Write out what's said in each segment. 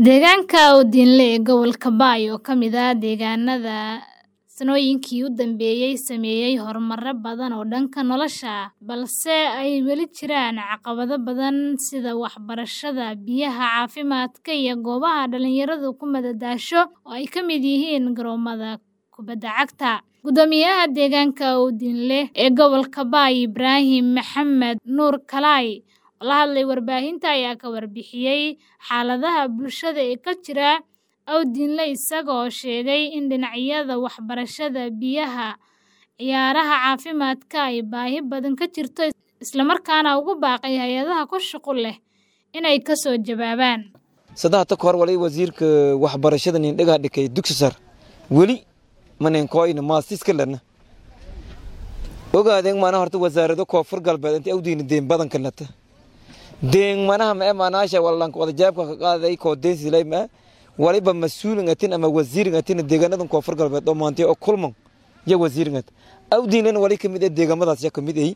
Deegaanka Awdinle ee gobolka Bay oo ka mid ah deegaanada sanooyinkii u dambeeyay sameeyay horumar badan oo dhanka nolosha ah, balse ay weli jiraan caqabado badan sida waxbarashada, biyaha, caafimaadka iyo goobaha dhalinyaradu ku madadaasho oo ay ka mid yihiin garoomada kubadda cagta. Guddoomiyaha deegaanka Awdinle ee gobolka Bay, Ibraahim Maxamed Nuur Kalay, oo la hadlay warbaahinta, ayaa ka warbixiyay xaaladaha bulshada ee ka jira Awdinle isaga oo sheegay in dhinacyada waxbarashada, biyaha, ciyaaraha, caafimaadka ay baahi badan ka jirto isla markaana ugu baaqay hay'adaha ku shaqo leh inay ka soo jawaabaan. Saddex ka hor wali wasiirka waxbarashada nin dhagaa dhikay dugsi sare weli manen koyna maasiska lana ogaadeen mana horta wasaarado koonfur galbeed inta awdiina deen badan kalata deen manaha ma manaasha wallanka wada jaabka ka qaaday koo deen silay ma waliba mas-uulin atin ama wasiirin atin deegaanadan koonfur galbeed oo maantay oo kulman ya wasiirin at awdiinana wali ka mid ah deegaamadaas ya ka mid ay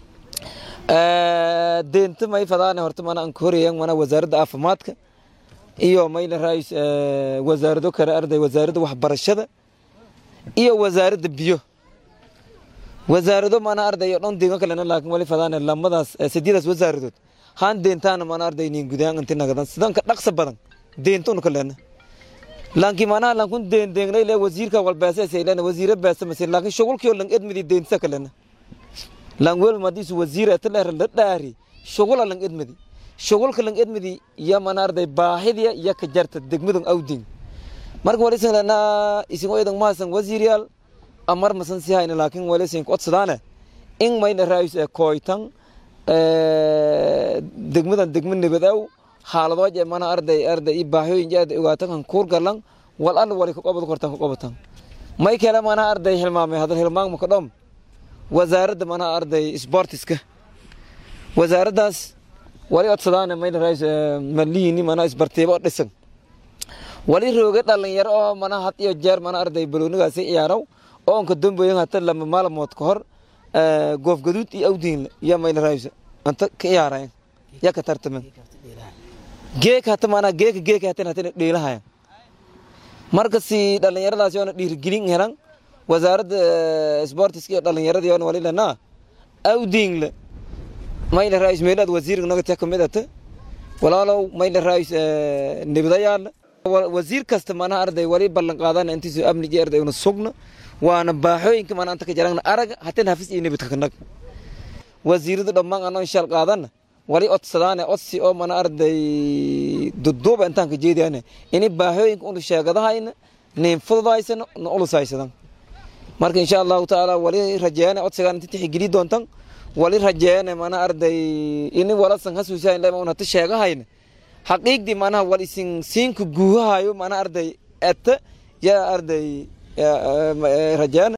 deenta may fadaane horta mana aan korayaan mana wasaaradda caafimaadka iyo mayna raayis wasaarado kale arday wasaaradda waxbarashada iyo wasaaradda biyo wasaarado mana arday oo dhan deegaan kalena laakiin wali fadaane lamadaas sideedaas wasaaradood haan deentaana mana arday nin gudaan inta nagadan sidanka dhaqsa badan deentun kalena laakiin mana laakiin deen deenay le wasiirka walbaasa saylan wasiira baasa masin laakiin shugulkii oo lang edmidi deentsa kalena lang wel madis wasiira taleer la dhaari shugul lang edmidi shugulka lang edmidi ya mana arday baahidiya ya ka jarta degmadan awdin marka wali sanana isin oyadan maasan wasiiriyal amar masan si hayna laakiin wali sin qodsadaane in mayna raayis ee kooytan degmadan degma nabadow xaaladooje mana arday arday i baahiyooyin jaad ogaatan kan kuur galan wal alla wali ka qobad kortan ka qobatan may kale mana arday hilmaamay hadal hilmaam ka dhom wasaaradda mana arday sportiska wasaaraddaas wali codsadaane mayna raayis maliini mana isbartiibo dhisan wali rooga dhalinyaro oo mana had iyo jeer mana arday baloonigaasi ciyaaraw oo onka dambeeyan hata lama maalmood ka hor goof gaduud iyo awdiin ya mayna raayis anta ka ciyaarayan ya ka tartaman geek hata mana geeka geeka hatan hatan dheelahayan marka si dhalinyaradaasi oona dhiirigelin helan wasaaradda sportiska iyo dhalinyaradii oona wali lanaa awdiinle mayna raayis meelaad wasiirka nagata kamid ata walaalow mayna raayis nibdayaal wasiir kasta mana arday wali ballan qaadana intiisu amnigi arday una sugna waana baaxooyinka mana anta ka jarangna arag hatan hafis iyo nibadka kanag wasiirada dhammaan anoo inshaal qaadana wali codsadaane codsi oo mana arday duduuba intaan ka jeediyane ini baahooyinka unu sheegadahayna nin fududaysano na ulusaysadan marka insha allahu tacaala wali rajeeyane codsigaan inta tixigeli doontan wali rajeeyane mana arday ini walasan hasuusayn lema un hata sheegahayna xaqiiqdii manaha wal isin siinka guuhahayo mana arday eta yaa arday rajeeyane